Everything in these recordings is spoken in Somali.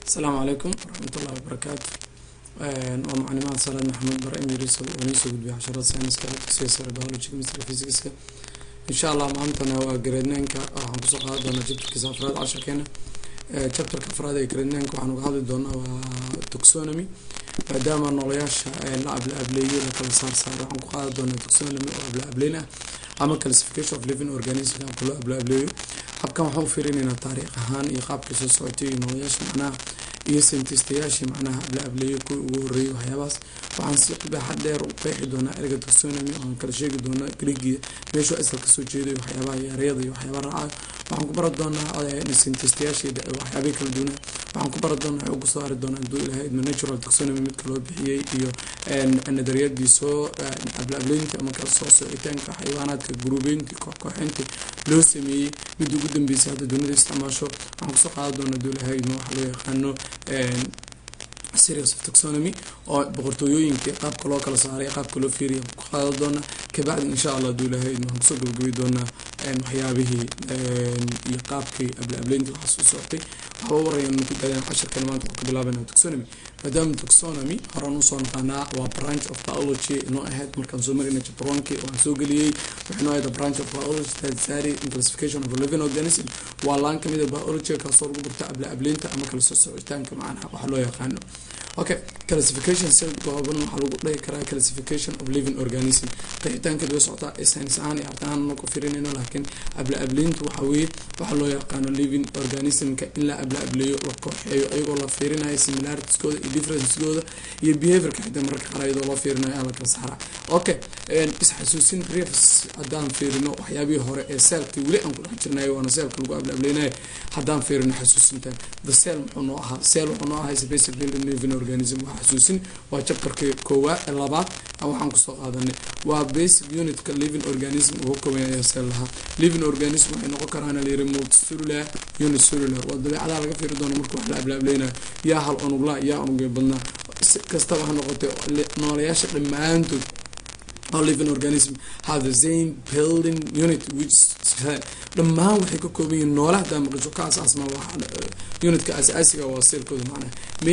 asalaamu calaykum waraxmatullahi wabarakaatu waa maclimaad salaad maxamed bare imiriso oo niisoo gudbiya casharada sayniska dugsiga sare biology chemistry physicska insha allah maantana waa gradnanka waxaan kusoo qaadan doonaa chapterkiisa afraad casharkeena chapterka afraad ee gradnanka waxaan uga hadli doonaa waa toxonomy maadaama noolayaasha la abla ableeyo la kala saar saaro waxaan ku qaadan doonaa toxonomy oo abla ableyn ah ama classification of living organism habka loo abla ableeyo habkan waxaan u fiirinaynaa taariikh ahaan iyo qaabkii soo socotay iyo noolayaasha macnaha iyo sentistayaashii macnaha abla ableeyo kuwii ugu horreeyay waxyaabahaas waxaan si baaxad dheer u qeexi doonaa erga taxonomy oan kala sheegi doonaa griigiya meeshuu asal kasoo jeeday waxyaabaha yaryada iyo waxyaaba raacayo waxaan ku bara doonaa sentistayaashii waxyaabihii kala duwanaa waxaan ku bara doonaa waxay ugu soo ari doonaa haduu ilahay idmo natural taxonomy midka loo bixiyey iyo nadariyadii soo abla ableynta ama kala soo socitaanka xayawaanaadka gurubeyntii kooxkooxeyntii loo sameeyey midda ugu dambeysay hadda dunida isticmaasho waxaan kusoo qaadan doonaa haduu ilahay idmo waxa loo yaqaano series of taxonomy oo boqortooyooyinkii qaabka loo kala saaray qaabka loo fiiriya ku qaadan doonaa kabacdi insha allah haduu ilahay idmo waxaan kusoo gabagabi doonaa waxyaabihii iyo qaabkii abla ableyntii waxaa soo socotay waxba warayaan ku daadaan cashirkan maanta waxaan ka bilaabana taxonomy maadaama taxonomy horaan usoo naqaanaa waa branch of biology inoo ahayd markaan soo marina chapter one-kii oo aan soo geliyey waxay noo ahayd branch of biology statutory and classification of a living organism waa laan kamid a biology kaasoo lagu barta abla ableynta ama kala soo socitaanka macnaha waxa loo yaqaano okay classification si gooban waxaa lagu dhihi karaa classification of living organism qeexitaankeed way socotaa ee saynis ahaan iyo art ahaan noo ku firinayno laakiin abla ableyntu waxa weeye waxaa loo yaqaano living organismka in la abla ableeyo la kooxeeyo ayagoo la fiirinayo similaritieskooda iyo differencegooda iyo behaviorka xitaa mararka qaar iyadoo loo fiirinayo aa la kala saaraa okay isxasuusin refs haddaan fiirino waxyaabihii hore ee seelkii weli aan ku dhex jirnayo waana seelka lagu abla ableynayo haddaan fiirino xasuusintan the cell muxuu noo ahaa cell wuxuu noo ahaa basic living organism waa xasuusin waa chapterka koowaad ee labaad waxaan kusoo qaadanay waa basic unitka living organism ugu koobanaya cell lahaa living organism waxay noqon karaan layiri multicellular unicellular waa dabeecadaha laga fiiri doono marka wax la ablaablaynayo yaa hal unugla yaa unugay badnaa si kastaba ha noqotay noolayaasha dhammaantood oo living organism have the same building unit which dhammaan waxay ka kooban yihiin noole hadaa maqasho ka asaasma unitka asaasiga waa seelkooda macnaha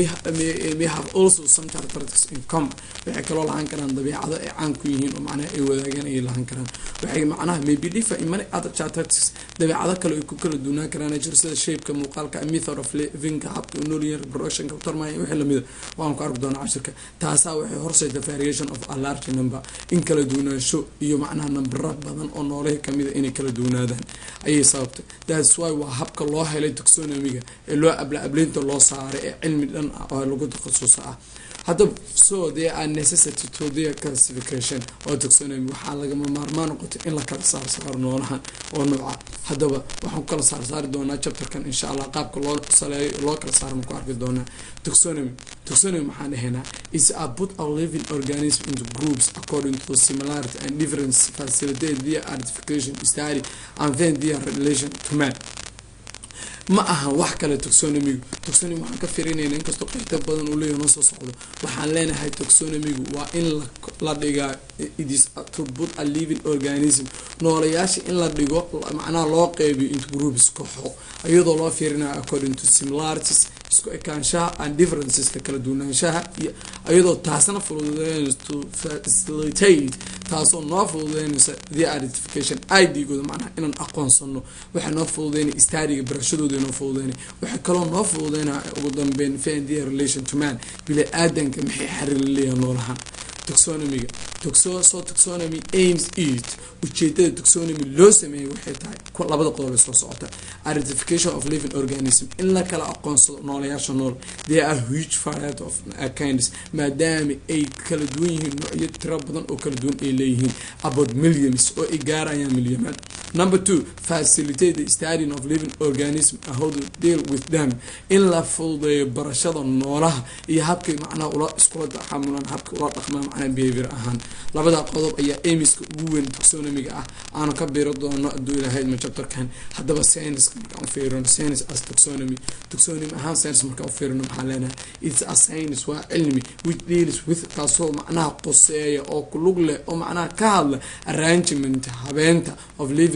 may have also some characteristics in common waxay kaloo lahaan karaan dabeecado ay caan ku yihiin oo macnaha ay wadaagaan ayay lahaan karaan waxay macnaha maybe differ in many other characteristics dabeecado kale ay ku kala duunaan karaan jiro sida shapeka muuqaalka method of livingka habka unolian reproductionka utarmaya wixii lamida waan ku arki doonaa cashirka taasaa waxay horseyta variation of a large number in kala duunaansho iyo macnaha nambara badan oo noolahi kamida inay kala duunaadaan ayay sababtay thats why waa habka loo helay taxonomiga ee loo abla ableynta loo saaray ee cilmi dhan ah oo lagu takhasusa ah haddaba so there are necessity to their classification oo taxonomy waxaa lagama maarmaan noqotay in la kala saar saaro noolahan oo nooca haddaba waxaan ku kala saar saari doonaa chapterkan insha allah qaabka loo saleeyo loo kala saaro ku arki doonaa taxonomy taxonomy maxaan dhahaynaa is a put our living organism into groups according to the similarity and difference facilitate their identification study and then their relation to man ma aha wax kale taxonomigu taxonomy waxaan ka firinayna inkastoo qeexta badan uu leeyahy noo soo socdo waxaan leenahay taxonomigu waa in la dhigaa itis to put a living organism noolayaasha in la dhigo macnaha loo qeybiyo into groups kooxo iyadoo loo fiirinayo according to similarities isku ekaanshaha and differenceska kala duwanaanshaha iyadoo taasna fududeynaysa to facilitate taasoo noo fududeynaysa the identification idgooda macnaha inaan aqoonsano waxay noo fududeynay stadiga barashadooda noo fududeynay waxay kaloo noo fududeynaa ugu dambeyn fan their relation to man bila aadanka maxay xariir leeyahay noolahaan taxonomiga so taxonomy aims it ujeedada taxonomy loo sameeyay waxay tahay labada qodob soo socota identification of living organism in la kala aqoonsado noolayaasha nool there are huge variety of kinds maadaama ay kala duwan yihiin noocyo tiro badan oo kala duwan ay leeyihiin about millions oo ay gaarayaan milyamaan number two facilitate the studying of living organism how to deal with them in la fududeeyo barashada noolaha iyo habkay macnaha ula iskula taxamulaan habka ula dhaqmaan macnaha behavior ahaan labada qodob ayaa amiska ugu weyn taxonomiga ah aanu ka biro doono aduu ilahayd ma chapterkan haddaba science markaan u fiirino science as taxonomy taxonomy ahaan science markaan u fiirino maxaan leenahay it's a science waa cilmi which deals with kaasoo macnaha qoseeya oo kulug leh oo macnaha ka hadla arrangement habeenta of living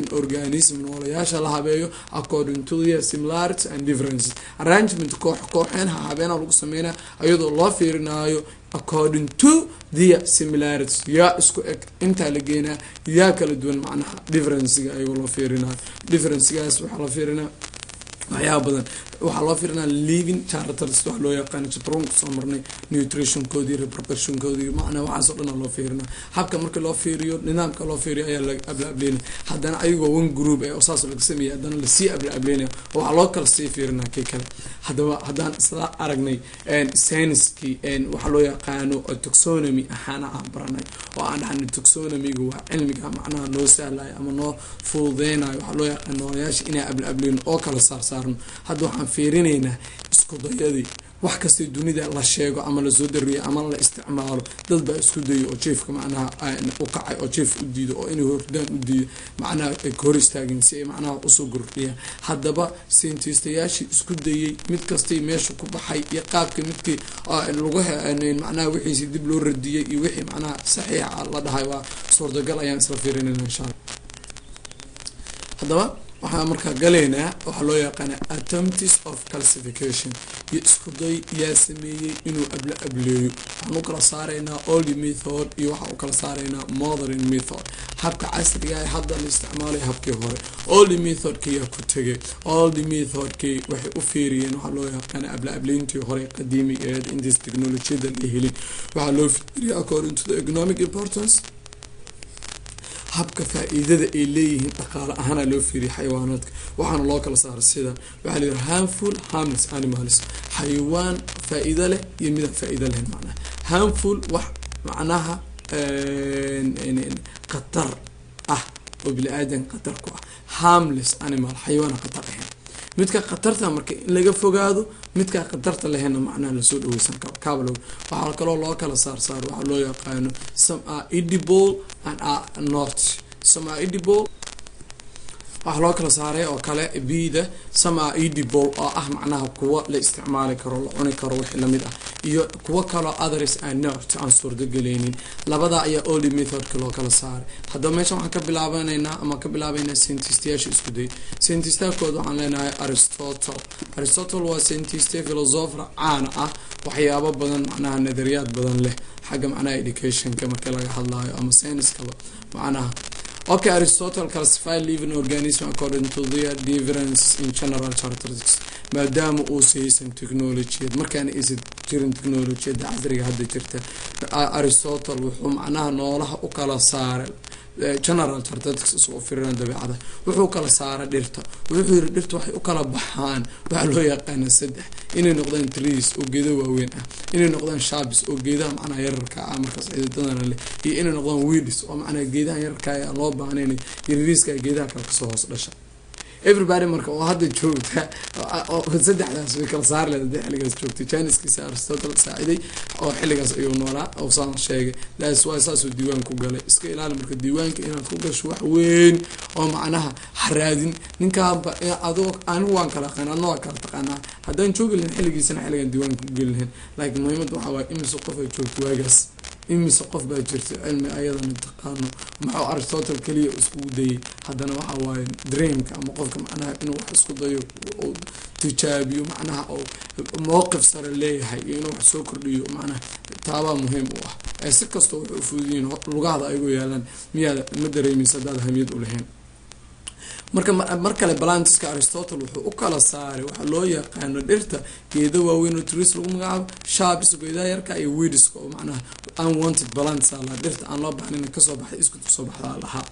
organism noolayaasha la habeeyo according to their similarities and differences arrangement koox kooxeen ha habeena lagu sameynaya iyadoo loo fiirinaayo according to their similarities yaa isku eg intaa la geenaa yaa kala duwan macnaha differencega ayagoo loo fiirinayo differencegaas waxaa loo fiirinaya waxyaaba badan waxaa loo fiirinaa living characters wax loo yaqaano jabroon kusoo marnay nutritionkoodii reproductionkoodii macnaa waxaasoo dhan loo fiirina habka marka loo fiiriyo nidaamka loo fiiriyo ayaa la abla ableynaya haddana ayagoo one group ee saas laga sameeyay haddana lasii abla ableynaya oo waxaa loo kala sii fiirinaa kii kale haddaba haddaan isla aragnay scienskii waxaa loo yaqaano toxonomy ahaana aan baranay oo aan dhahnay toxonomiga waa cilmiga macnaha noo sahlayo ama noo fududeynayo waxaa loo yaqaan noolayaasha inaa abla ableyno oo kala saarsaarno hadda waxaan fiirinaynaa isku dayadii wax kastay dunida la sheego ama lasoo dariyo ama la isticmaalo dad baa isku dayo oo jeefka macnaha u kacay oo jeef u diido oo inay hordaan u diido macnaha ay hor istaageen si ay macnaha usoo gordhiyaan haddaba scientistayaashii isku dayay mid kastay meesha ku baxay iyo qaabka midkii lagu macnaha wixiisi dib loo radiyay iyo wixii macnaha saxiixa la dhahay waa suurtagal ayaan isla fiirinayna insha alla haddaba waxaan markaa galaynaa waxaa loo yaqaana attempts of calcification iyo isku day yaa sameeyey inuu abla ableeyo waxaan u kala saaraynaa old method iyo waxaan u kala saaraynaa modern method habka casriga ee hadda la isticmaalay habkii hore old methodka yaa ku tegay old methodkii waxay u fiiriyeen waxaa loo yaqaana abla ableyntii hore qadiimigeed intaas technolojiyada la helin waxaa loo fiiriya according to the economic importance habka faa-iidada ay leeyihiin dhaqaale ahaana loo fiiriyay xayawaanaadka waxaana loo kala saaray sida waxaa la yihi harmful harmless animals xayawaan faa-iido leh iyo midaan faa-iido lahayn macnaha harmful wax macnaha khatar ah oo bini aadan khatar ku ah harmless animal xayawaana khatar ahayn midka khatarta marka in laga fogaado midkaa khatarta lahayna macnaha lasoo dhaweysan karo kaabalow waxaa kaloo loo kala saar saar waxaa loo yaqaano some are edible and are not some are edible waxaa loo kala saaray oo kale bida some are edible oo ah macnaha kuwa la isticmaali karo la cuni karo wixii lamid ah iyo kuwo kaloo others are not aan suurtagelaynin labadaa ayaa old methodka loo kala saaray haddaba meeshan waxaan ka bilaabanaynaa ama ka bilaabaynaa scientistayaasha isku day scientistakood waxaan leenahay aristotle aristotle waa scientiste philosopher caana ah waxyaabo badan macnaha nadariyaad badan leh xagga macnaha educationka marka laga hadlaayo ama scienskaba macnaha okay aristotle classified living organism according to their difference in general characteristics maadaama uusa haysan technologiyad markaana aysan jirin technologiyada casriga hadda jirta aristotle wuxuu macnaha noolaha u kala saaray general characteristics isoo firiraan dabeecada wuxuu kala saaray dhirta wuxuu yiri dhirta waxay u kala baxaan waxaa loo yaqaana saddex inay noqdaan trees oo geeda waaweyn ah inay noqdaan shabis oo geedaha macnaha yararka ah markaas cididadana leh iyo inay noqdaan weedis oo macnaha geedaha yararka aan loo baahnayn yarariiska geedaha kale kasoo hoos dhasha everybody marka oo hadda joogta saddexdaas way kala saari leed hadii xilligaas joogtay janiskiisa aristotle saaciday oo xilligaas ayuu noolaa oo saan sheegay that's why saasuu diiwaan ku galay iska ilaali marka diiwaanka inaad ku gasho wax weyn oo macnaha haraadin ninkaanba adoo anigu waan kala aqaan adna waa kala taqaanaa haddaan joogi lahayn xilligiisana xilligan diiwaanka ku geli lahayn laakiin muhiimadda waxaa waaya imise qof ay joogto waagaas imise qof baa jirta cilmi ayadana taqaano maxuu aristotle keliya iskugu dayay haddana waxa waaye dreamka ama qofka macnaha inuu wax isku dayo uu tijaabiyo macnaha oo mowqif sare leeyahay iyo inuu wax soo kordhiyo macnaha taabaa muhiim u ah ee si kastoo waxay u fududiyiin lugaada ayagoo yaalaan miyaada ma dareemaysa haddaad hamiyad u lahayn marka mar kale balantiska aristotle wuxuu u kala saaray waxaa loo yaqaano dhirta geeda waaweyn oo tris lagu magacaabo shabis geedaha yarka iyo widiska oo macnaha unwanted balance la dhirta aan loo baxnin kasoo baxay isku soo baxdaa lahaa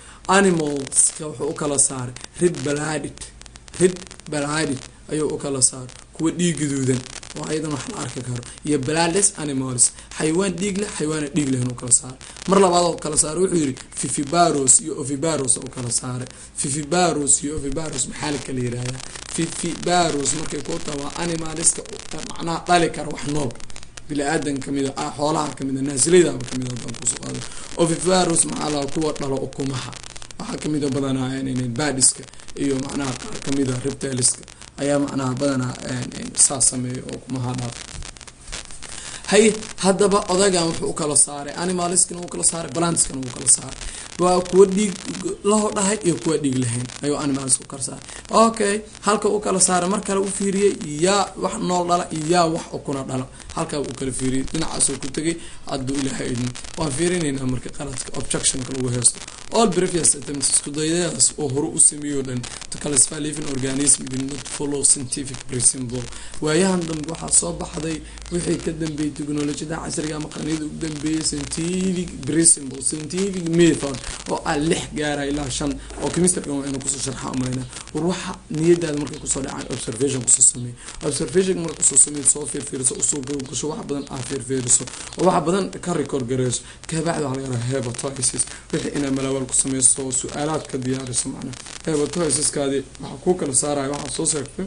animalska wuxuu u kala saaray rid baladid rid baladid ayuu u kala saaray kuwa dhiig gaduudan oo ayadan wax la arki karo iyo balades animals xayawaan dhiig leh xayawaana dhiig leh inuu kala saaray mar labaad oo kala saaray wuxuu yidhi fifibaros iyo ovibaros u kala saaray fifibaros iyo ovibaros maxaa la kala yirahdaa fifibaros markay ku taha waa animaliska macnaha dhali kara wax nool bili-aadan kamid a xoolaha kamid a naasiladaba kamid a hadaan kusoo qaado ovibaros maxaa laha kuwa dhalo ukumaha waxaa kamid a badanaa badiska iyo macnaha qaar kamid a reptiliska ayaa macnaha badanaa saas sameeya oo kumaha dhaaf hay haddaba odagan wuxuu u kala saaray animaliskana wuu kala saaray balantiskana wuu kala saaray waa kuwa dhiig laho dhahay iyo kuwa dhiig lahayn ayuu animals ku kala saaray okay halka u kala saaray mar kale u fiiriyey yaa wax nool dhala iyo yaa wax ukuna dhala halkaa uu kala fiiriyey dhinacaasuu ku tegay hadduu ilaahay idin waan fiirinaynaa marka qaladka objectionka lagu heesto all previous attempts isku dayadaas oo hore u sameeyo dhan to classify living organism did not follow scientific principle waayahan dambe waxaa soo baxday wixii ka dambeeyey technolojiyada casriga ama qarniyada ugu dambeeyey scientific principle scientific method oo ah lix gaara ilaa shan oo chemistryga waa inuu kusoo sharxa umayna war waxa niyadaada markay kusoo dhacaan observation kusoo sameey observation marka kusoo sameey soo fiirfiiriso usoo gasho wax badan aa fiirfiiriso oo wax badan ka record gareyso kabacdi waxaa laga rabaa hepatitis wixii inaa malawaal ku sameyso oo su-aalaad ka diyaariso macnaa hepatitiskaadi waxaa kuu kala saaraya waxaa soo sheegtay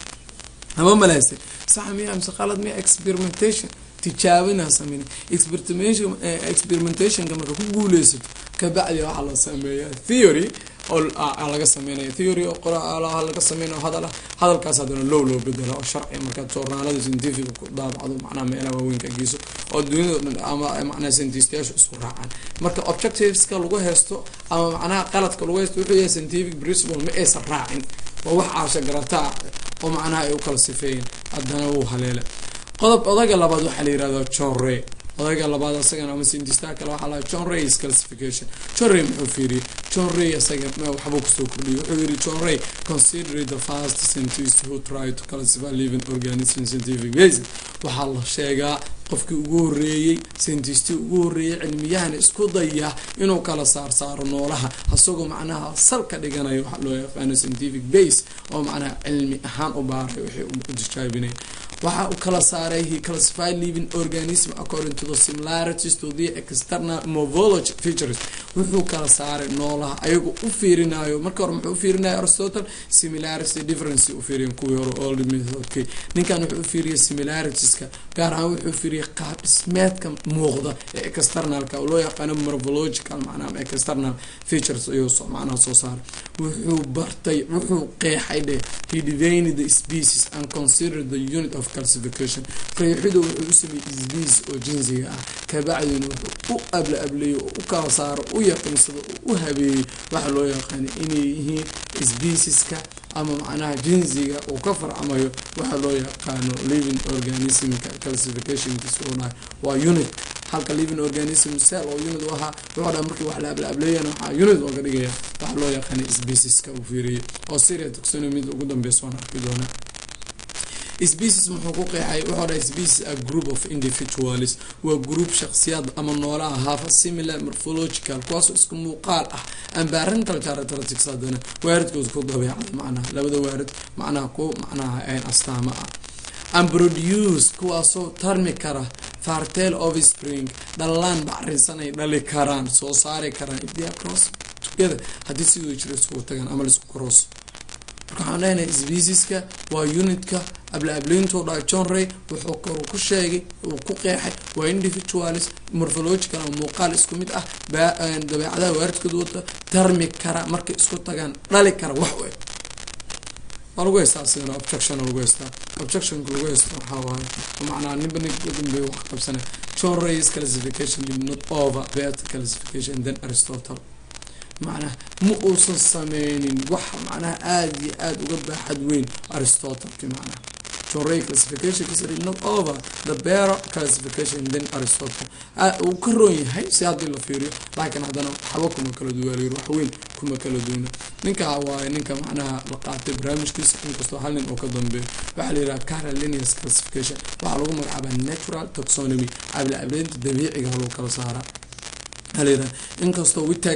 ama malaysay sax miya mise qalad miya experimentation tijaabinaa sameyn experimentation experimentationka marka ku guuleysato kabacdi waxaa la sameeyaa theory oo laga sameynaya theory oo qoraalaha laga sameynayo hadal hadalkaas haddana low loo bedela oo sharci markaa joornaalada scientific ku daabacdo macnaha meelaha waaweynka geyso oo duniyada dhan ama macnaha scientistayaashu isku raacaan marka objectiveska lagu haysto ama macnaha qaladka lagu haysto wuxuu yahay scientific principle ma aysan raacin waa wax aasha garataa oo macnaha ay u kala sifeeyeen haddana wuu haleela qodob odaga labaad waxaa la yihahdaa john ray odayga labaad asagana ama sindistaa kale waxaa lahaa john rays classification john ray muxuu fiiriyey john ray asaga waxbuu kusoo kordhiyay wuxuu yidhi john ray consider the first scientist who tried to classify living organism scientific basis waxaa la sheegaa qofkii ugu horeeyey scientistii ugu horeeyey cilmiyahana isku daya inuu kala saar saaro noolaha asagoo macnaha salka dhiganayo waxa loo yaqaano scientific base oo macnaha cilmi ahaan u baaray wixii u tijaabinay waxa uu kala saaray he classified living organism according to the similarities to the external morphology features wuxuu kala saaray noolaha ayagoo u fiirinayo marka hore muxuu u fiirinaya aristotle similarity difference u fiiriyan kuwii hore old methodkii ninkan wuxuu u fiiriyay similaritiska gaar ahaan wuxuu fiiriyay qaab dhismeedka muuqda ee externalka oo loo yaqaano morphological macnaha ama external features ayuu macnaha soo saaray wuxuu bartay wuxuu qeexay dheh he divined the species and considered the unit of classification qeexidu wuxuu u sameeyey species oo jinsiga ah kabacdina wuxuu u abla ableeyo oo u kala saaro u yaqiinsado oo u habeeyey waxa loo yaqaana inay yihiin specieska ama macnaha jinsiga uu ka farcamayo waxa loo yaqaano living organismka classificationkiisa uu dhahay waa unit halka living organism cell oo unit u ahaa wuxuu dhaha markii wax la abla ableeyana waxaa unit ooga dhigaya waxa loo yaqaana specieska uu fiiriyey oo syria taxonomida ugu dambeysa waan arki doonaa species muxuu ku qeexay wuxuu dhahay species a group of individuals waa group shakhsiyaad ama noolaha hafa similar morphological kuwaasoo isku muuqaal ah environmental characteristics haddana waaridkooda ku dabeecada macnaha labada waarid macnaha ku macnaha ayn astaamo ah and produce kuwaasoo tarmi kara fartel of spring dhalaan bacrinsan ay dhali karaan soo saari karaan idia cross together haddii sidoo jira isugu tagaan ama laisku cross marka waxaan leenahay specieska waa unitka abla ableynto dha john ray wuxuu koru ku sheegay uu ku qeexay waa individualis morphological ama muuqaal isku mid ah dabeecadaha waaridkooda wata tarmi kara markay isku tagaan dhali kara wax u eg waa lagu haystaa sidana objection lagu haystaa objectionka lagu haysta waxaa waaye macnaa ninba ninka ugu dambeeya wax qabsana john ray's classification did not over better classification than aristotle macnaha ma uusan sameynin wax macnaha aada iyo aada uga baaxad weyn aristotleki macnaha john ray classificationkiisa did not over the better classification than aristotle uu ka roon yahay si haddii la fiiriyo laakiin haddana waxba kuma kala duwaaliyo wax weyn kuma kala duwna ninkaa waaye ninka macnaha la qaatay barnaamijkiisa inkastoo hal nin oo ka dambeeyo waxaa la yidhaha carolinius classification waxaa lagu magacaabaa natural taxonomy abla ableynta dabiiciga lagu kala saaraa halayidhaha inkastoo witag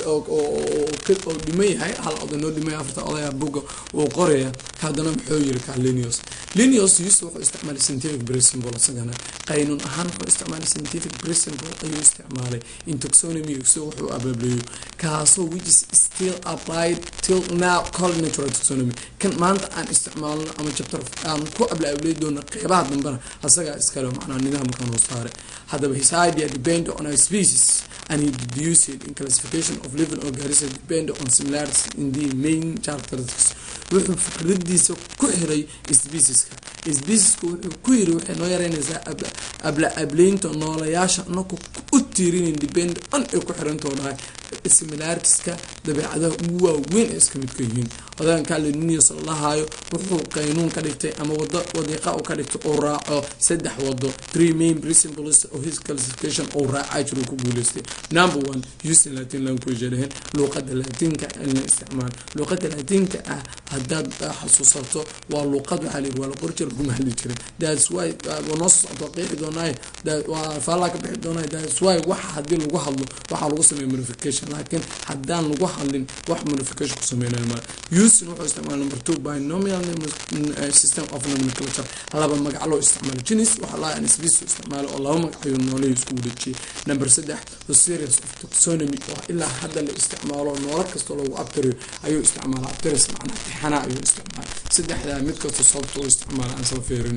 oo dhiman yahay hal oday noo dhimay afarta odaya buga uu qoraya haddana muxuu yiri ka linius linius yus wuxuu isticmaalay scientific principle isagana qaynuun ahaan wuxuu isticmaalay scientific principle ayuu isticmaalay in taxonomy si wuxuu abableeyo kaasoo which is still applied till now called natural taxonomy kan maanta aan isticmaalno ama chapter aan ku abla abley doono qeybaha dambena asagaa iskale macnaa nidaamkan hoos saare haddaba his idea depend on a species and he deduced in classification of living organisms depend on similarities in the main characteristics wuxuu fikradiisa ku xiray specieska specieska wuxuu ku yiri waxay noo yareynaysaa abla ableynta noolayaasha anaku u tiirinin depend on ay ku xirantoo dhahay similaritiska dabeecadaha ugu waaweyn ee iska midka yihiin odaanka lininius lahaayo wuxuu qaynuun ka dhigtay ama wado wadiiqa u ka dhigtay uu raaco saddex wado three main principles of his classification uu raacaa jiruu ku guuleystay number one using latin language dhehen luuqada laatinka in la isticmaalo luuqada laatinka ah haddaad xasuusato waa luuqad waxaa la yidhi waa la qori jira laguma hadli jirin that's why waa noo soo socdo qeexi doonaaye waa faallaa ka bixi doonaaye that's why waxa haddii lagu hadlo waxaa lagu sameeya modification laakiin haddaan lagu hadlin wax modification ku sameynayo male using wuxuu isticmaala number two binomial system of nomenclature laba magac loo isticmaalo genis waxaa laa nsbs isticmaalo oo laba magac ayuu noolahi isku wadajiyay number saddex the series of taxonomy oo ilaa hadda la isticmaalo noolo kasta loogu abtirayo ayuu isticmaala abtiris macnaha tixana ayuu isticmaala saddexdaa mid kasta sababta uu isticmaala aan sala feerino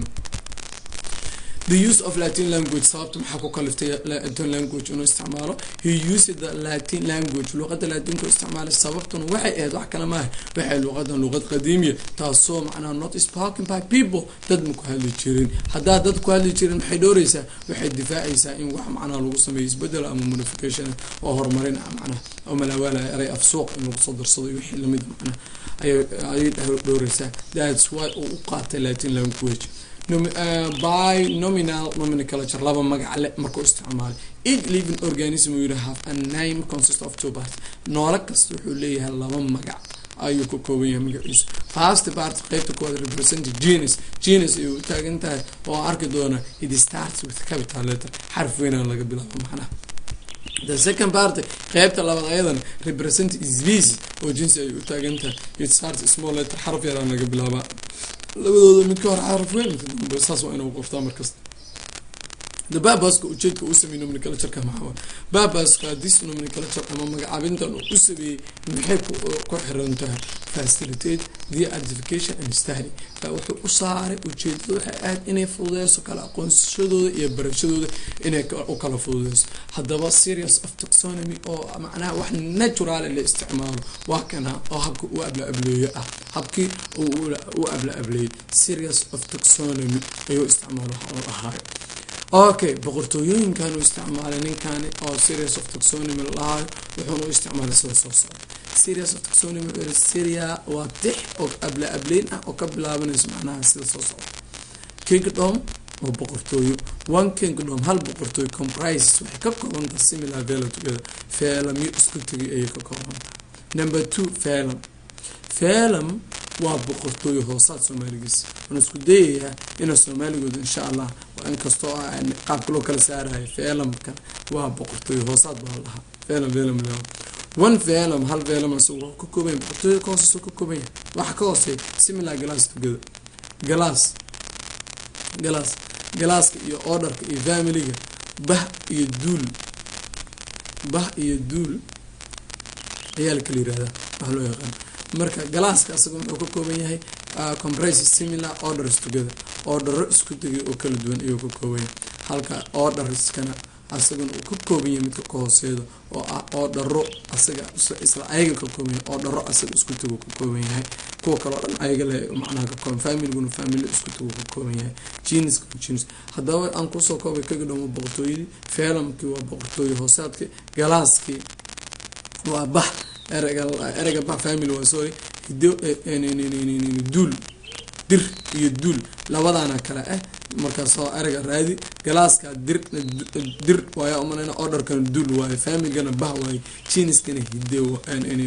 the use of latin language sababta maxaa ku kaliftay latin language inuu isticmaalo he used the latin language luuqada latinka isticmaalay sababtuna waxay ahayd wax kale maaha waxay luuqadan luuqad qadiimiya taasoo macnaha not spoken by people dad ma ku hadli jirin haddaa dad ku hadli jirin maxay dhowreysaa waxay difaacaysaa in wax macnaha lagu sameeyo isbedel ama modification oo horumarin ah macnaha oo malaawaalaya eray afsuuq in lagu soo darsado iyo wixii lamid macnaha ayay dhowreysaa that's why uu u qaatay latin language by nominal nomenclature laba magac le markuu isticmaalay each living organism will have a name consist of two parts noolo kasta wuxuu leeyahay laba magac ayuu ka kooban yahay magaciisu first part qeybta koowaad represent genus genus ayuu u taagan tahay oo arki doona it starts with capital letter xarf weynaan laga bilaabo macnaha the second part qeybta labaad ayadan represent species oo jinsi ay u taagan tahay it starts small letter xarf yaraan laga bilaabaa labadooda mid ka hor xaraf weyn midka dambe saas waa inuu qoftaa markasta the babaska ujeedka uu sameeyey nomenclatureka maxaa babaska this nomenclature ama magacaabintan uu u sameeyey maxay ku xiran tahay facilitate the identification and study wuxuu u saaray ujeedada waxay ahayd inay fududeyso kala aqoonsashadooda iyo barashadooda inay u kala fududeyso haddaba serious of taxonomy oo macnaha wax natural la isticmaalo waa kana oo habka u abla ableeyo ah habkii u abla ableeyey serious of taxonomy ayuu isticmaalo waxa uu ahaayo okay boqortooyooyinkan uu isticmaalay ninkani oo serious of taxonomy lahaayo wuxuuna u isticmaalay sida soo socda serious of taxonomy wuxuu yihi syria waa tix oo abla ableyn ah oo ka bilaabanayso macnaha sida soo socda kingdom oo boqortooyo one kingdom hal boqortooyo comprises waxay ka koobantaha similar vela together feelamyo isku tegay ayay ka koobantaha number two feelam feelam waa boqortooyo hoosaad soomaaligiis waan isku dayayaa ina soomaaligooda insha allah inkastoo qaabka loo kala saarayo feelamka waa boqortooyo hoosaad baa lahaa feelam feelam one velam hal velam isagu ka kooban boqortooyo ka hooseysa ka kooban yahay waxa ka hooseeya similar glass together glass glass galaaska iyo orderka iyo familiga bah iyo duul bah iyo duul ayaa la kala yirahdaa wax loo yaqaan marka galaaska asaga wuxuu ka kooban yahay compress similar orders together ordero isku tegay oo kala duwan ayuu ka kooban yahay halka orderskana asagana uu ka kooban yahay midka ka hooseeda oo ah oodharo asaga isla ayaga ka kooban yahay oodharo asaga isku tago ka kooban yahay kuwa kaleo dhan ayaga le macnaha ka kooban familiguna family isku tago ka kooban yahay geniska genis haddaba aan kusoo koobay kaga dhamo boqortooyadii feelamkii waa boqortooye hoosaadkii galaaskii waa bax erega erega bax family waa sorry hido duul dir iyo duul labadaana kale ah markaas oo erega raadi galaaska dir dir waaya umanayna orderkana duul waayo familygana bah waayo jiniskana hido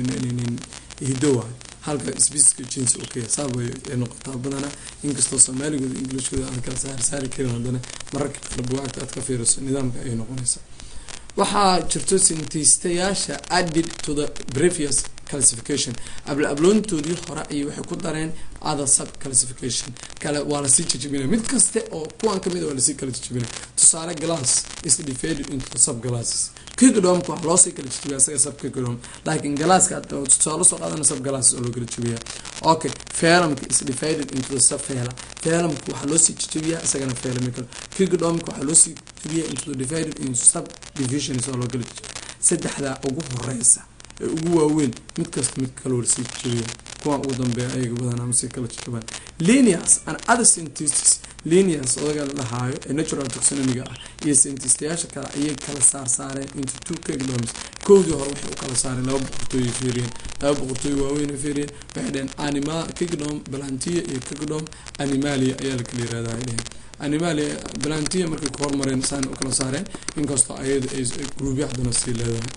hido waayo halka sbiiska jins okay saab way noqotaa badanaa inkastoo soomaaligooda englishkooda aan kala saar saari karin haddana mararka qaar buwaagta aad ka fiiriso nidaamka ayay noqonaysaa waxaa jirto sintiistayaasha added to the previous classification abla abloontoodii hore ayay waxay ku dareen other sub classification kale waa lasii jajabinaya mid kaste oo kuwan kamid waa lasii kala jajabinaya tusaale glass is divided into sub glasses kigdomka waxaa loosii kala jajabiya isaga sub kigdom laakiin galaaska tusaale soo qaadana sub glasses oo loo kala jabiya okay feelamka is divided into the sub feela feelamka waxaa loosii jajabiyaa isagana feelami kale kigdomka waxaa loosii jajabiya into the divided into sub divisions oo loo kala jajabiya saddexdaa ugu horeysa ee ugu waaweyn mid kasta mid kaloo lasii jajabiya kuwa ugu dambeeya ayaga badanaa masii kala jajabaan linears and other scientists linears odaga la dhahaayo ee natural taxonomiga ah iyo scientistayaasha kale ayay kala saar saareen into two kingdoms kowdii hore waxay u kala saareen laba boqortooyay fiiriyeen laba boqortooy waaweyn fiiriyeen waxay dheheen anima kingdom balantia iyo kingdom animalia ayaa la kala yirahdaa ay dheheen animalia balantia markay ku hormareen saan u kala saareen inkastoo ayada ay gruubyo haddana sii leedahay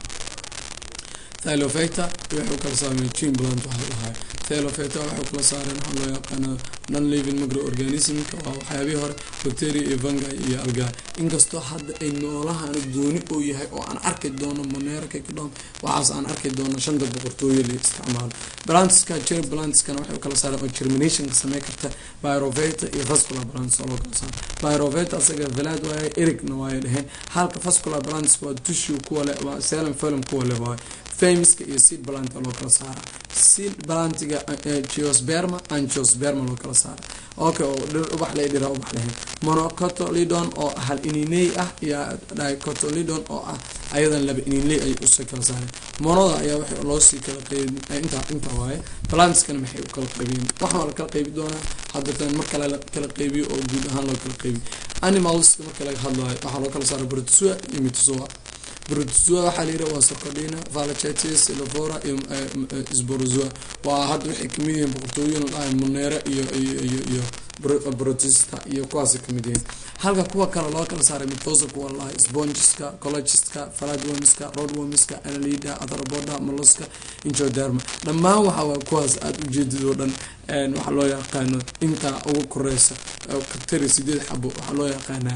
thylofecta waxay u kala saareen gene plant waxaa lahaa thylofecta waxay kala saareen waxaa loo yaqaana non living microorganismka waa waxyaabihii hore bacteria iyo fungi iyo alga inkastoo hadda ay noolahan gooni oo yahay oo aan arki doono monera kingdom waxaas aan arki doono shanta boqortooyo la isticmaalo balantiska ger balantiskana waxay u kala saareen oo germinationka samey karta pyroveta iyo vascular balantis oo loo kala saaro pyroveta asaga velad waaye ericna waaye dheheen halka vascular balantis waa tissue kuwa leh waa selum film kuwa leh waaye famiska iyo seed balanta loo kala saara seed balantiga geosperma angiosperma loo kala saara okay oo dhir ubax lay dhira ubax lahayn monocotolidon oo hal ininley ah iyo dicotolidon oo ah ayadan laba ininley ay usii kala saareen monoda ayaa waxa loo sii kala qeybi intaa inta waaye balantiskana maxay u kala qeybiyeen waxaa la kala qeybi doonaa haddatan mar kale la kala qeybiyo oo guud ahaan loo kala qeybiyo animalska marka laga hadlayo waxaa loo kala saara protozoa iyo mitozoa protozoa waxaa layidhi waa socodina valachetis silofora iyo sborozoa waa hadda waxay kamid yihiin boqortooyin ladhahay monera iyo iyo iyo iyo protista iyo kuwaasay kamid yihiin halka kuwa kale loo kala saaray mithosa kuwa lahay spongiska cologiska faladwomiska rodwomiska analida athropoda moloska injoderma dhammaan waxa waa kuwaas aada ujeedid oo dhan waxaa loo yaqaano intaa ugu koreysa katari sideed xabo waxaa loo yaqaanaa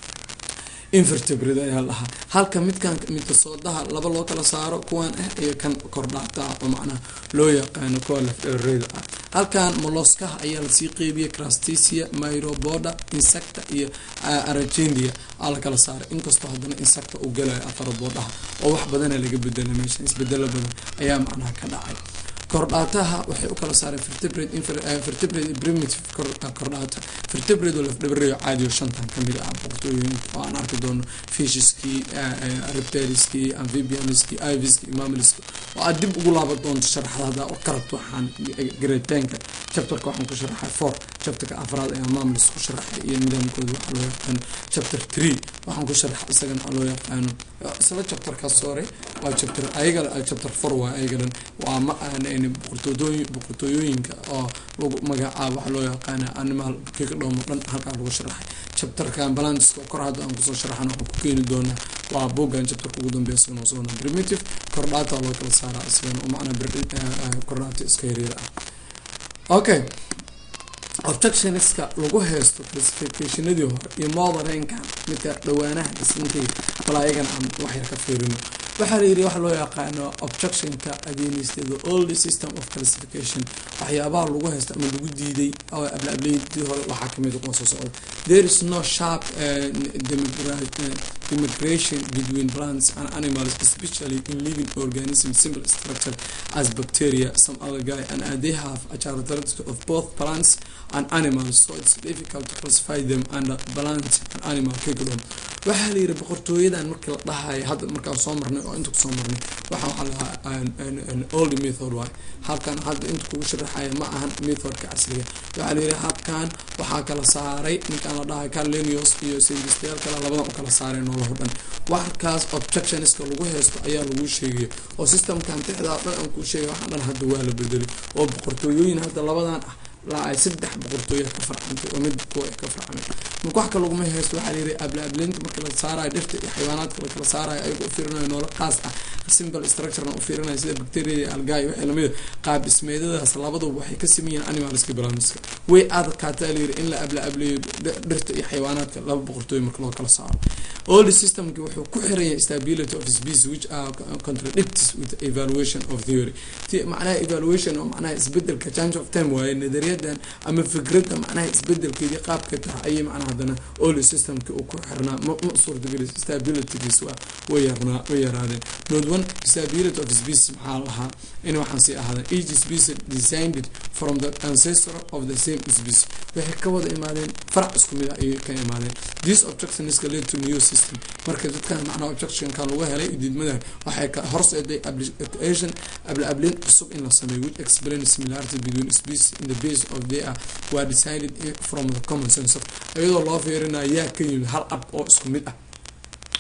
invertebrate ayaa lahaa halka midkan midkasoodaha laba loo kala saaro kuwan ah iyo kan kordhaata oo macnaha loo yaqaano kuwa lafdheereyda ah halkan moloskaha ayaa lasii qeybiyay crastesia myroboda insecta iyo aragendia aa la kala saaray inkastoo haddana insecta uu galayo athrobodaha oo wax badana laga bedela meesha isbedelo badan ayaa macnaha ka dhacay kordhaataha waxay u kala saareen vertebrate primitive kordhaata vertebrate oo lafdhabareeyo caadiyo shantan kamid ah boqortooyooyinka oo aan arki doono fishiskii reptiliskii amphibianiskii iviskii mammaliska oo aad dib ugu laaban doonto sharaxda haddaa u karabto waxaan gareetaanka chapterka waxaan ku sharaxay four chapterka afraad ayaa mamlis ku sharaxay iyo nidaamkooda waxaa loo yaqaano chapter three waxaan ku sharaxay isagana waxaa loo yaqaano isla chapterkaas hore waa chapter ayaga chapter four waa ayaga dhan waa ma aan boqortooyooyin boqortooyooyinka oo lagu magacaabo waxaa loo yaqaana animal kikdhoomo dhan halkaa lagu sharaxay chapterkan balantiska kor hadda aan kusoo sharaxan waxaan ku keeni doonaa waa bogan chapterka ugu dambeya isagana socona primitive kordhaata loo kala saaraa isagana oo macnaa kordhaata iska yaryar ah okay objectionska lagu haysto classificationadii hore iyo modernkan midka dhawaanaha dhisantay bal ayagana aan waxyar ka fiirino waxaa layidhi waxa loo yaqaano objectionka against the old system of classification waxyaabaha lagu haysto ama lagu diiday ablaableydii hore waxaa kamid kuwa soo socda there is no sharp demigration between plants and animals especially in living organisms simple structure as bacteria some other guy and uh, they have a characteristic of both plants and animals so it's difficult to classify them under plant and animal kingdom waxaa la yidhi boqortooyadan markii la dhahayo hadda markaan soo marnay oo inta kusoo marnay waxaa waxaa lahaa old method waay habkan hadda inta kugu sharaxaya ma ahan methodka casriga waxaa la yidhi habkan waxaa kala saaray ninkaan la dhahayo carlenius iyo sayristayaal kale labadan u kala saaray noolaho dhan waxkaas objectionska lagu haysto ayaa lagu sheegaya oo systemkan tixdaa dhan aan kuu sheegay waxaa dhan hadda waa la bedelay oo boqortooyooyin hadda labadan ah laa ay saddex boqortooya ka farcantay oo mid kuwa ka farcamay marka wax ka laguma haysto waxaa layidhi ablaableynta marka la saarayo dhirta iyo xayawaanaadka lakala saarayo ayaga u fiirinayo noola qaas ah simple structurena u fiirinayo sida bacteria iyo algaay waxay lamid qaab dhismeedadaas labaduba waxay ka sameeyeen animalska balanska way adkaataa layidhi in la abla ableeyo dhirta iyo xayawaanaadka laba boqortooya marka loo kala saaro old systemki wuxuu ku xiranya stability of species which are contradicts with evaluation of theory macnaha evaluation oo macnaha isbedelka change of time waaye nadariyadan ama fikradda macnaha isbedelkeedii qaabka taha ayay macnaha haddana old systemki uu ku xirnaa ma ma suurtagelis stabilitygiis waa way yarnaa way yaraadeen note one stability of species maxaa lahaa in waxaan sii ahaadeen each species designed from the ancestor of the same species waxay ka wada imaadeen farac isku mid ah ayay ka imaadeen this objection is led to new system marka dadkan macnaha objectionkan lagu helay diidmada waxay ka horseeday application ablaableyn cusub in la sameeyo which explain similarity between species in the base of they are were decided from the common sense iyadoo loo fiirinayo yaa ka yimid hal ab oo isku mid ah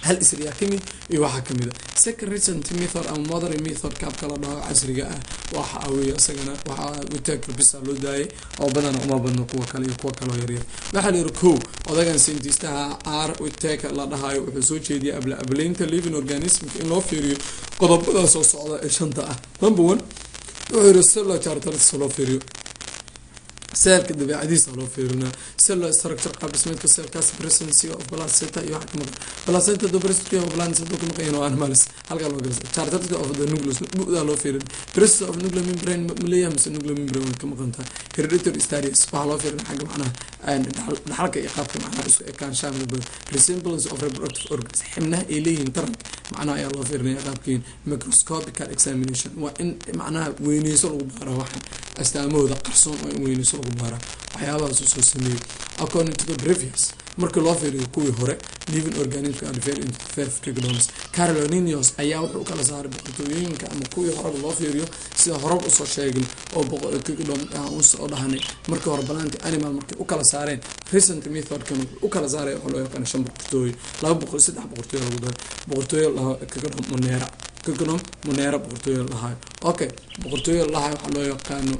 hal isriyaa kamid iyo waxaa kamid a second recent method ama modern method kaabka la dhaho casriga ah waxa weeye isagana waxaa witaagka bisa loo daayay oo badana uma badno kuwa kale iyo kuwa kaleo yaryar waxaa la yihi kow odagan scientistaha r witaagka la dhahayo wuxuu soo jeediyay abla ablaynta living organismka in loo fiiriyo qodobada soo socda ee shanta ah number one wuxuu yihi cellular characteristics loo fiiriyo seelka dabeecadiisa loo fiirinaa cellular structure qaab dhismeedka seelkaas presency of placenta iyo waxa kamaqan placenta do presency of placenta do kamaqan oo animals halkaa loo galisa characteristic of the nucleus bu'daa loo fiirin presence of nuclear membrane maleeyahay mise nuclear membrane way ka maqan tahay hereditary status waxaa loo fiirin xagga macnaha dhaxalka iyo qaabka macnaha isku ekaanshaha midabada resemblance of reproductive organs xibnaha ay leeyihiin taranka macnaha ayaa loo fiirinaya qaabkiin microscopical examination waa in macnaha weyneyso lagu baara waxan astaamahooda qarsoon oo in weyneyso lagu baara waxyaabahaas soo sameeyey according to the previous markii loo fiiriyo kuwii hore living organismka are very into five kingdoms carolinius ayaa wuxuu kala saaray boqortooyooyinka ama kuwii horeba loo fiiriyo sida horeba usoo sheegin oo kingdom usoo dhahanay markii hore balaanti animal markay u kala saareen recent methodkan wuxuu u kala saaray waxaa loo yaqaan shan boqortooyo laba boqor saddex boqortooyo lagu daray boqortooyo lahaa kingdom monera kingdom monera boqortooyo lahayo okay boqortooyo lahayo waxaa loo yaqaano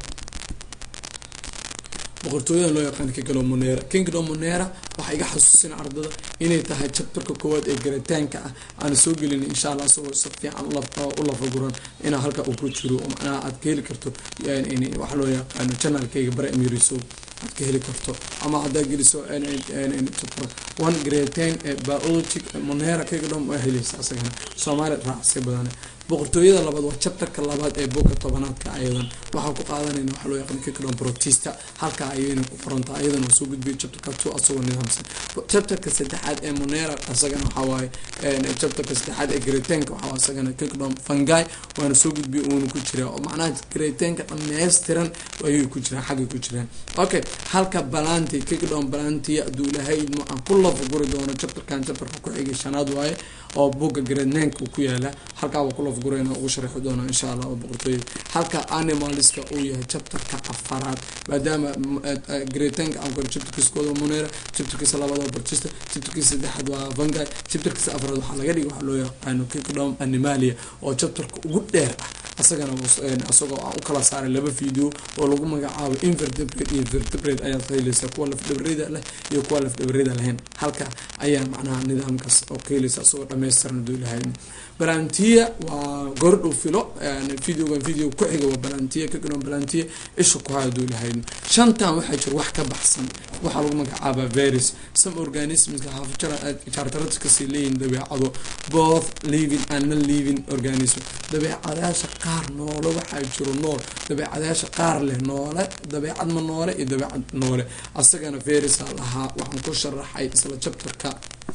boqortooyada loo yaqaan kingdom monera kingdom monera waxaa iga xasuusina ardada inay tahay chapterka koowaad ee garitaanka ah aan soo gelin insha allah isagoo si fiican u lafaguran inaa halka uu ku jiro oo macnaha aad ka heli karto waxa loo yaqaano janalkayga bare emiriso aad ka heli karto ama haddaa geliso chapter one grade ten ee biologic monera kingdom waa helaysa asagana soomaali raacsi badan boqortooyada labaad waa chapterka labaad ee boka tobanaadka ayadan waxaan ku qaadanayna waxaa loo yaqaan kingdom protista halkaa ayayna ku qorantaa ayadan waa soo gudbiyay chapterka two asagoo nidaamsan chapterka saddexaad ee monera asagana waxaa waaye chapterka saddexaad ee gretenka waxaa asagana kingdom fungi waana soo gudbiyay uuna ku jiraa oo macnaha gretenka dhammaystiran ayay ku jiraan xaggay ku jiraan okay halka balanti kingdom balantiya hadduu ilahay aan ku lafaguri doono chapterkan chapterka ku xigay shanaad waaye oo buga gretenka ku yaala halkaa waa ku lafagurayna ugu sharixi doona insha allah oo boqortooyada halka animalska uu yahay chapterka afaraad maadaama gretenka aan koro chapterkiisa kooda monera chapterkiisa labaad waa bartista chapterkiisa saddexaad waa vangi chapterkiisa afraad waxaa laga dhigay waxaa loo yaqaano kingdom animalia oo chapterka ugu dheer ah asagana asagoo aan u kala saaray laba video oo lagu magacaabo invertebrate iyo vertebrate ayaad ka helaysaa kuwa lafdhabarida leh iyo kuwa lafdhabarida lahayn halka ayaa macnaha nidaamkaas oo ka helaysa asagoo dhammaystiran haduu ilahay balantiya waa gordhow filo videogan video ku xiga waa balantiya kagano balantiya isha ku haya haduu ilahay shantan waxaa jira wax ka baxsan waxaa lagu magacaabaa virus some organismska characteristicsay leeyihin dabeecado both living and non living organism dabeecadayaasha qaar noole waxaa jiro nool dabeecadayaasha qaar leh noole dabeecad ma noole iyo dabeecad noole asagana virisa lahaa waxaan ku sharaxay isla chapterka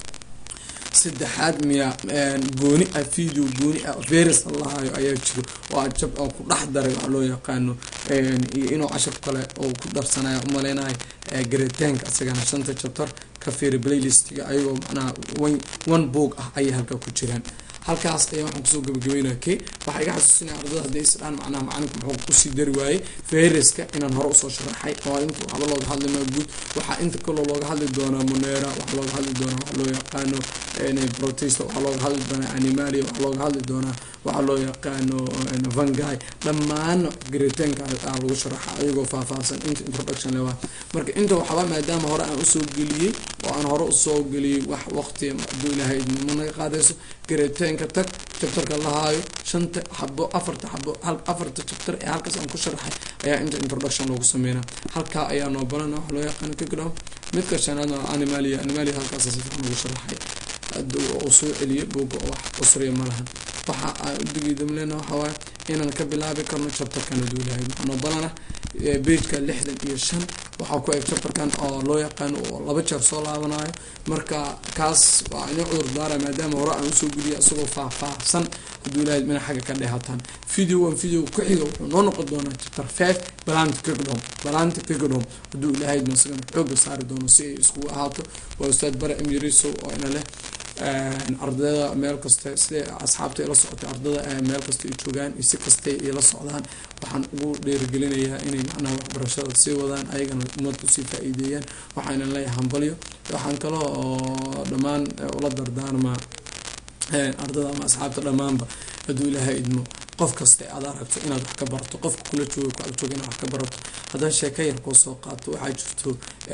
saddexaad miya gooni ah video gooni ah virus lahayo ayaa jiro oo jab oo ku dhex daray waxaa loo yaqaano iyo inuu cashar kale oo ku darsanaya umaleynahay garitaanka asagana shanta chapter ka fiiri playlistiga ayagoo macnaha one book ah ayay halkaa ku jiraan halkaas ayaa waxaan kusoo gabagabeynaya k waxaa iga xasuusinaya ardada hadday isdhaan macnaha macalinka muxuu kusii dari waayey fayraska inaan hore usoo sharaxay oo inta waxba looga hadli maa guud waxaa inta kaloo looga hadli doonaa monera waxaa looga hadli doonaa waxa loo yaqaano protesta waxaa looga hadli doonaa animalia waxaa looga hadli doonaa waxaa loo yaqaano vangi dhammaan garitaanka aa lagu sharaxa ayagoo faahfaahsan inta introduction lewa marka inta waxba maadaama hore aan usoo geliyey oo aan hore usoo geliyey wax waqti haduu ilahay ma naga qaadayso garitaanka tag chapterka lahaayo shanta xabo afarta xabo afarta chapter ee halkaas aan ku sharaxay ayaa inta introduction loogu sameynaa halkaa ayaa noo banana waxa loo yaqaano kingdom midka shanaad waa animalia animalia halkaas si fiican ugu sharaxay uu soo celiyay buuga oo wax usriya ma lahan waxa aan udigiidamlena waxa waaye inaan ka bilaabi karno chapterkan haduu ilahay maxanoo balana bageka lixdan iyo shan waxaa ku eg chapterkan oo loo yaqaano oo laba jeer soo laabanayo marka kaas waa ina cudur daara maadaama hore aan usoo geliya isagoo faahfaahsan haduu ilahay mina xagga ka dheehataan video one video ku xiga wuxuu noo noqon doonaa chapter five balanti kigdom balanti kigdom haduu ilahay masagan xooga saari doono si ay iskugu ahaato waa ustaad bare emiriso oo ina leh ardayda meel kasta siday asxaabta ila socotay ardada meel kasta ay joogaan iyo si kastay ila socdaan waxaan ugu dheerigelinayaa inay macnaha waxbarashada sii wadaan ayagana umad usii faa-iideeyaan waxayna leeyahay hambalyo waxaan kaloo oo dhammaan ula dardaarmaa ardada ama asxaabta dhammaanba hadduu ilaahay idmo qof kasta aad aragto inaad wax ka barato qofka kula jooga ku ag jooga inaad wax ka barato haddaan sheeko yar koo soo qaato waxaa jirto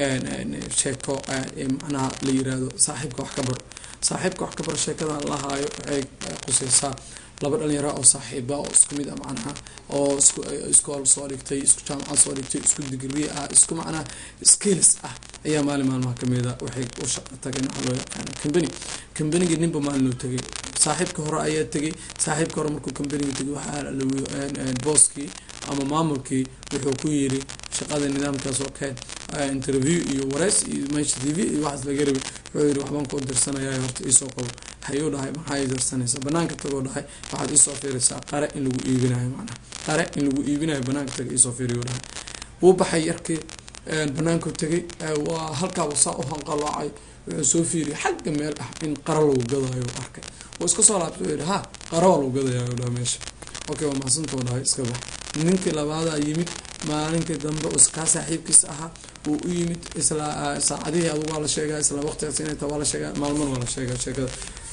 sheeko macnaha la yiraahdo saaxiibka wax ka baro saaxiibka wax ka baro sheekadan la haayo waxay quseysaa laba dhalinyara oo saaxiiba oo isku mid ah macnaha oo isku iskool soo dhigtay isku jaamacad soo dhigtay isku digri ah isku macnaha skills ah ayaa maalin maalmaha kamida waxay u shaqo tageen waxaa loo yaqaana company companiga ninba maalin loo tegay saaxiibka hore ayaa tegay saaxiibka hore markuu companiga tegay waxaa booskii ama maamulkii wuxuu ku yiri shaqada nidaamkaas oo keen interview iyo wareys iyo meesha t v iyo waxaas laga rabay wuxuu yiri waxbaan ku dirsanaya horta iisoo qabo hayuu dhahay maxaa ii dirsanaysa banaanka tagoo dhahay waxaad iisoo fiiraysaa qare in lagu iibinayo macnaha qare in lagu iibinayo banaanka taga iisoo fiiriyo dhahay wuu baxay yarkii banaanku tegay waa halkaaba saa u hanqaloocay wuxuu soo fiiriyay xagga meel ah in qara lagu gadayo arkay wuu iska soo laabtay wuxuu yidhi ha qara waa lagu gadayayo dhaha meesha okay waa mahadsantuu dhahay iska bax ninkii labaadaa yimid maalinkii dambe kaa saaxiibkiis ahaa wuu u yimid isla saacadihii adugu waa la sheegaa isla waqtigaas inay taa waa la sheegaa maalmana waa la sheegaa sheekada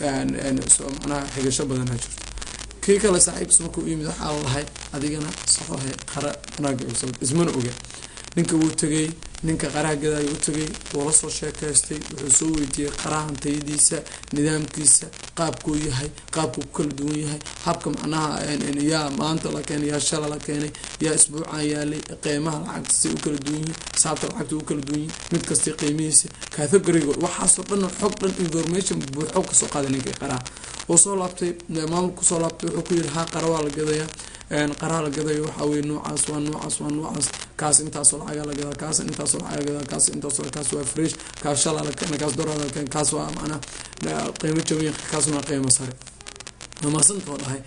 macnaha xigasho badanaa jirto kii kale saaxiibkiis markuu u yimid waxaa lahay adigana soxohe qara banaaga ogso ismana oga ninka wuu tegay ninka qaraha gadaayo u tegay wuu la soo sheekaystay wuxuu soo weydiiyey qarahan tayadiisa nidaamkiisa qaabkuu yahay qaabkuu ku kala duwan yahay habka macnaha yaa maanta la keenay yaa shala la keenay yaa isbuucan yaalay qiimaha lacagta say u kala duwan yihiin xisaabta lacagta u kala duwan yihin mid kasta qiimihiisa categoriga waxaasoo dhan xog dhan information buuxo kasoo qaaday ninka qaraha wuu soo laabtay maamulku soo laabtay wuxuu ku yiri ha qara waa la gadayaa qaraha la gadayo waxaa weye noocaas waa noocaas waa noocaas kaas intaasoo lacaga la gadaa kaas intaasoo lacaga la gadaa kaas intaasoo kaas waa fresh kaas shala la keena kaas doraa la keena kaas waa macnaha qiimo jaban kaasna waa qiimo sare maasantoo dhahay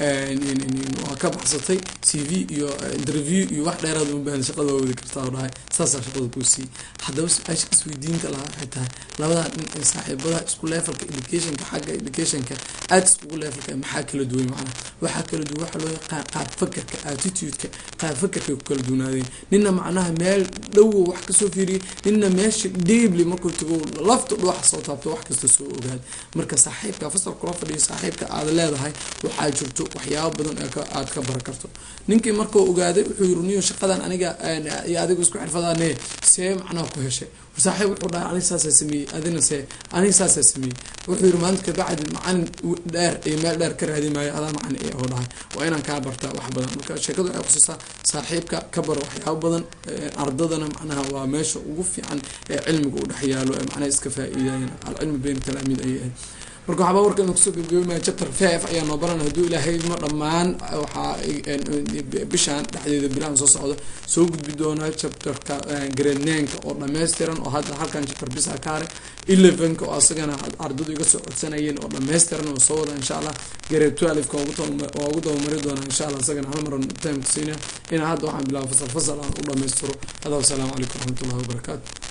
waa ka baxsatay c v iyo interview iyo wax dheeraad uma baahan shaqada waa wadi kartaa oo dhahay saasaa shaqada kuu siiyey haddaba su-aasha isweydiinta lahaa waxay tahay labadaa dhin ee saaxiibada isku levelka educationka xagga educationka aada iskugu levelka maxaa kala duwan macnaha waxaa kala duwan waxaa loo yaqaan qaab fakerka attitudeka qaab fakerkay ku kala duwanaadeen nina macnaha meel dhowo wax kasoo fiiriyay nina meesha deebli markuu tago lafta dhuwaxa soo taabto wax kasta soo ogaada marka saaxiibka fasal kula fadhiyo saaxiibka aada leedahay waxaa jirto waxyaabo badan aada ka bara karto ninkii markuu ogaaday wuxuu yiri niyo shaqadan aniga iyo adigu isku xirfadaane see macnaha ku heshay saaxiib wuxuu dhahay aniga saasaa sameeyey adina see aniga saasaa sameeyey wuxuu yiri maalinta kabacdi macalin dheer iyo meel dheer ka raadi maayo adaa macalin ee oo dhahay waa inaan kaa bartaa wax badan marka sheekadu waxay kusiisaa saaxiibka ka baro waxyaabo badan ardadana macnaha waa meesha ugu fiican ee cilmiga u dhex yaalo ee macnaha iska faa-iidayan alcilmi bayna talaamiid ayay ahayd marka waxaaba warkan kusoo gabgabamaya chapter five ayaa noo baran hadduu ilaahay ma dhammaan waxaa bishaan dhexdeeda bilahan soo socda soo gudbi doonaa chapterka gradnanka oo dhammaystiran oo hadda halkan chapter bisa ka haray elevenka oo asagana ardadu iga soo codsanayeen oo dhammaystiran oo soo wada insha allah grade twelveka waa ugu dabamari doonaa insha allah asagana hal maran time siinaya ina hadda waxaan bilaaba fasal fasal aan u dhammaystiro hada wasalaamu calaykum waraxmatullahi wabarakaatu